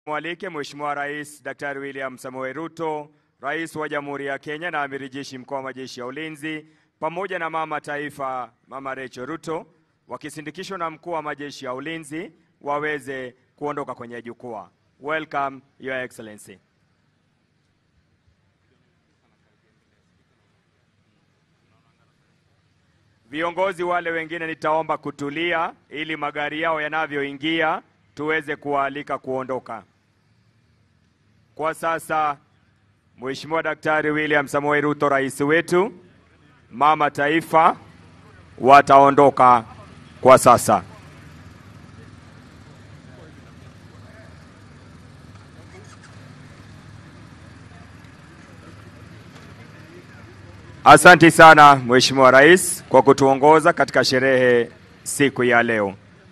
Mwalike Mheshimiwa Rais Daktari William Samoei Ruto, Rais wa Jamhuri ya Kenya na Amiri Jeshi Mkuu wa Majeshi ya Ulinzi, pamoja na Mama Taifa Mama Rachel Ruto, wakisindikishwa na Mkuu wa Majeshi ya Ulinzi waweze kuondoka kwenye jukwaa. Welcome Your Excellency. Viongozi wale wengine nitaomba kutulia ili magari yao yanavyoingia tuweze kuwaalika kuondoka. Kwa sasa Mheshimiwa Daktari William Samoei Ruto, rais wetu, Mama Taifa wataondoka kwa sasa. Asanti sana Mheshimiwa Rais kwa kutuongoza katika sherehe siku ya leo.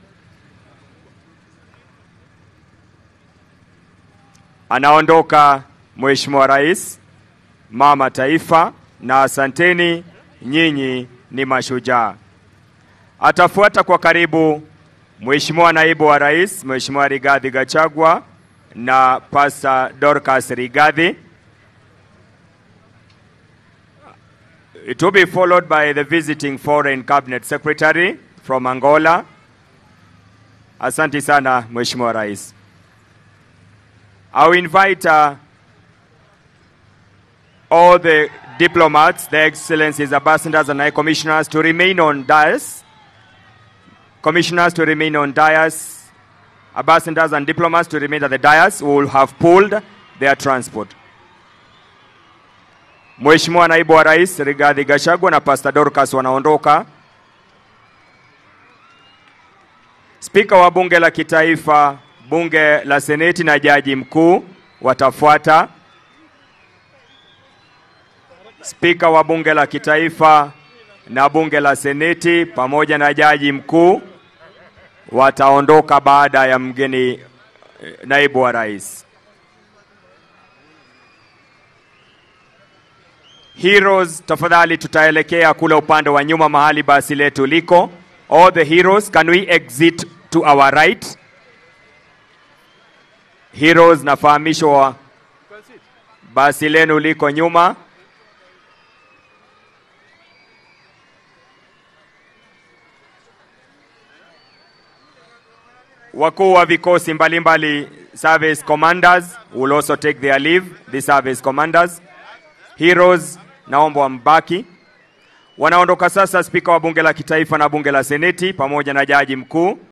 Anaondoka Mheshimiwa Rais, Mama Taifa, na asanteni, nyinyi ni mashujaa. Atafuata kwa karibu Mheshimiwa Naibu wa Rais, Mheshimiwa Rigathi Gachagua na Pastor Dorcas Rigathi. It will be followed by the visiting foreign cabinet secretary from Angola. Asante sana Mheshimiwa Rais. I will invite uh, all the diplomats, the excellencies, ambassadors, and high commissioners to remain on dais. Commissioners to remain on dais. Ambassadors and diplomats to remain at the dais who will have pulled their transport. Mheshimiwa Naibu wa Rais Rigathi Gachagua na Pastor Dorcas wanaondoka. Spika wa Bunge la Kitaifa, Bunge la Seneti na Jaji Mkuu watafuata. Spika wa Bunge la Kitaifa na Bunge la Seneti pamoja na Jaji Mkuu wataondoka baada ya mgeni eh, Naibu wa Rais. Heroes, tafadhali tutaelekea kule upande wa nyuma mahali basi letu liko. All the heroes, can we exit to our right? Heroes, nafahamishwa basi lenu liko nyuma. Wakuu wa vikosi mbalimbali, service commanders will also take their leave, the service commanders. Heroes, naomba wambaki. Wanaondoka sasa spika wa bunge la kitaifa na bunge la seneti pamoja na jaji mkuu.